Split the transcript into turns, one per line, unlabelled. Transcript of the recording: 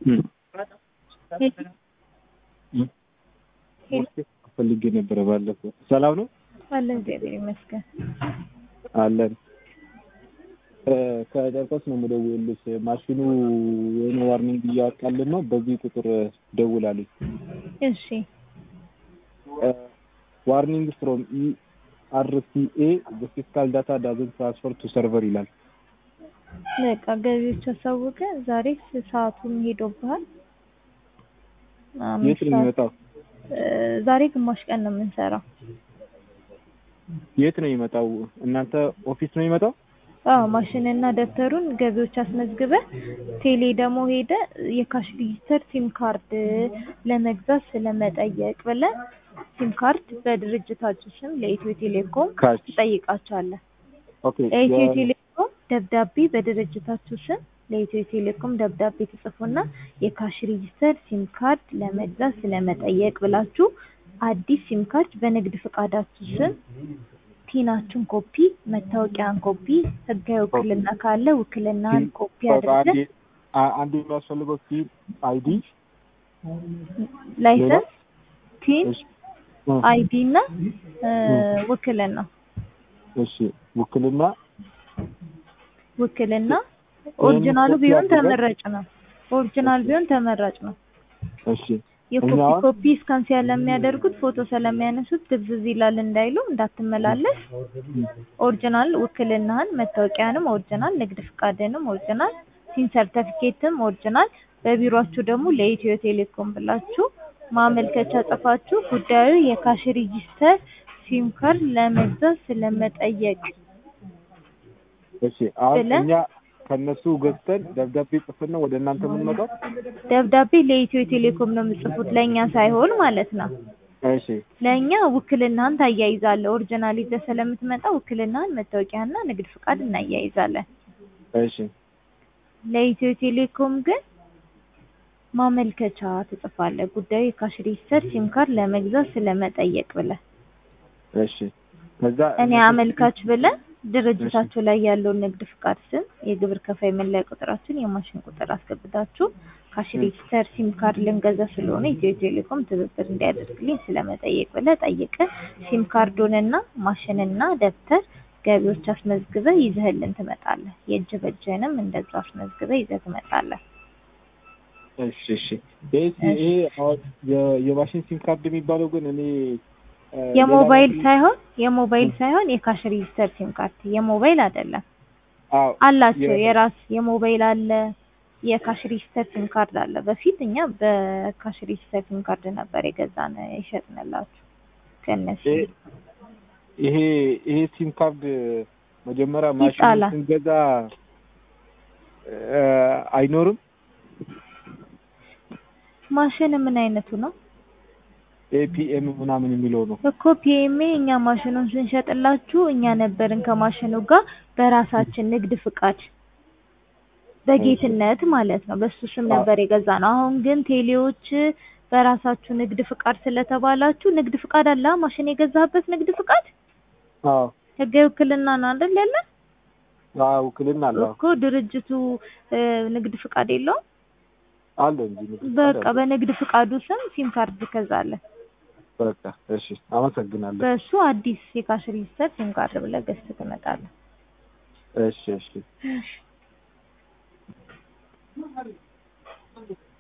ፈልጌ ነበረ ባለፈው። ሰላም ነው
አለ እግዚአብሔር ይመስገን።
አለን ከጨርቆስ ነው የምደውልልሽ። ማሽኑ የሆነ ዋርኒንግ እያወጣልን ነው። በዚህ ቁጥር ደውላልኝ።
እሺ
ዋርኒንግ ፍሮም ኢ አርሲኤ ፊስካል ዳታ ዳዝን ትራንስፈር ቱ ሰርቨር ይላል።
በቃ ገቢዎች አሳወቀ። ዛሬ ሰዓቱን ሄዶብሃል።
የት ነው የሚመጣው?
ዛሬ ግማሽ ቀን ነው የምንሰራው።
የት ነው የሚመጣው? እናንተ ኦፊስ ነው የሚመጣው?
አዎ ማሽንና ደብተሩን ገቢዎች አስመዝግበ ቴሌ ደግሞ ሄደ የካሽ ሬጂስተር ሲም ካርድ ለመግዛት ስለመጠየቅ ብለ ሲም ካርድ በድርጅታችሁ ስም ለኢትዮ ቴሌኮም
ካሽ
ትጠይቃቸዋለህ።
ኦኬ
ለኢትዮ ቴሌኮም ደብዳቤ በድርጅታችሁ ስም ለኢትዮ ቴሌኮም ደብዳቤ ትጽፉና የካሽ ሬጂስተር ሲም ካርድ ለመግዛት ስለመጠየቅ ብላችሁ አዲስ ሲም ካርድ በንግድ ፈቃዳችሁ ስም ቲናችሁን ኮፒ፣ መታወቂያን ኮፒ፣ ህጋዊ ውክልና ካለ ውክልናን ኮፒ አድርገን
አንድ የሚያስፈልገው ሲም አይዲ
ላይሰንስ፣ ቲን፣
እሺ
አይዲ እና ውክልና
እሺ ውክልና
ውክልና ኦሪጂናሉ ቢሆን ተመራጭ ነው። ኦሪጂናል ቢሆን ተመራጭ ነው።
እሺ
የኮፒ
እኛ-
ኮፒ እስካን ስለሚያደርጉት ፎቶ ስለሚያነሱት ድብዝዝ ይላል እንዳይሉ እንዳትመላለስ ኦሪጂናል ውክልናህን መታወቂያንም ኦሪጂናል ንግድ ፍቃድንም ኦሪጂናል ሲም ሰርተፊኬትም ኦሪጂናል በቢሮአችሁ ደግሞ ለኢትዮ ቴሌኮም ብላችሁ ማመልከቻ ጽፋችሁ ጉዳዩ የካሽ ሬጂስተር ሲም ካርድ ለመግዛት ስለመጠየቅ
እሺ አሁን
ብለህ-
እኛ ከነሱ ገዝተን ደብዳቤ ጽፈን ነው ወደ እናንተ የምንመጣው?
ደብዳቤ ለኢትዮ ቴሌኮም ነው የምጽፉት ለእኛ ሳይሆን ማለት ነው።
እሺ
ለእኛ ውክልናህን ታያይዛለህ። ኦሪጂናል ይዘህ ስለምትመጣ ውክልናህን፣ መታወቂያና ንግድ ፍቃድ እናያይዛለን።
እሺ
ለኢትዮ ቴሌኮም ግን ማመልከቻ ትጽፋለህ። ጉዳዩ የካሽ ሬጂስተር ሲም ካርድ ለመግዛት ስለመጠየቅ ብለህ
እሺ ከዛ
እኔ አመልካች ብለህ ድርጅታችሁ ላይ ያለውን ንግድ ፍቃድ ስም፣ የግብር ከፋይ መለያ ቁጥራችን፣ የማሽን ቁጥር አስገብታችሁ ካሽ ሬጂስተር ሲም ካርድ ልንገዛ ስለሆነ ኢትዮ ቴሌኮም ትብብር እንዲያደርግልኝ ስለመጠየቅ ብለህ ጠይቀህ ሲም ካርዱንና ማሽንና ደብተር ገቢዎች አስመዝግበህ ይዘህልን ትመጣለህ። የእጅ በእጅህንም እንደዛ አስመዝግበህ ይዘህ ትመጣለህ።
እሺ እሺ ይሄ ይሄ አሁን የ- የማሽን ሲም ካርድ የሚባለው ግን እኔ እ፣
የሞባይል
ሌላ-
ሳይሆን የሞባይል ሳይሆን የካሽ ሬጂስተር ሲም ካርድ የሞባይል አይደለም።
አዎ
አላቸው
የ-
የራስ የሞባይል አለ፣ የካሽ ሬጂስተር ሲም ካርድ አለ። በፊት እኛ በካሽ ሬጂስተር ሲም ካርድ ነበር የገዛን የሸጥንላችሁ ከነሱ
ይሄ ይሄ ይሄ ሲም ካርድ መጀመሪያ ማሽን
ይጣላል።
ስንገዛ እ፣ አይኖርም
ማሽን ምን አይነቱ ነው
ኤፒኤም ምናምን የሚለው ነው።
እኮ ፒኤምኤ እኛ ማሽኑን ስንሸጥላችሁ እኛ ነበርን ከማሽኑ ጋር በራሳችን ንግድ ፍቃድ በጌትነት ማለት ነው በሱ ስም ነበር የገዛ ነው። አሁን ግን ቴሌዎች በራሳችሁ ንግድ ፍቃድ ስለተባላችሁ ንግድ ፍቃድ አለ አ? ማሽን የገዛህበት ንግድ ፍቃድ
አዎ
ህጋዊ ውክልና ነው አይደል ያለ
አዎ ውክልና አለ
እኮ ድርጅቱ እ፣ ንግድ ፍቃድ የለውም።
አለ እንጂ ንግድ ፍቃድ
በቃ
አለ።
በንግድ ፍቃዱ ስም ሲም ካርድ ትገዛለህ።
በቃ እሺ አመሰግናለሁ።
በሱ አዲስ የካሽ ሬጂስተር ሲም ካርድ ብለህ ገዝተህ ትመጣለህ።
እሺ እሺ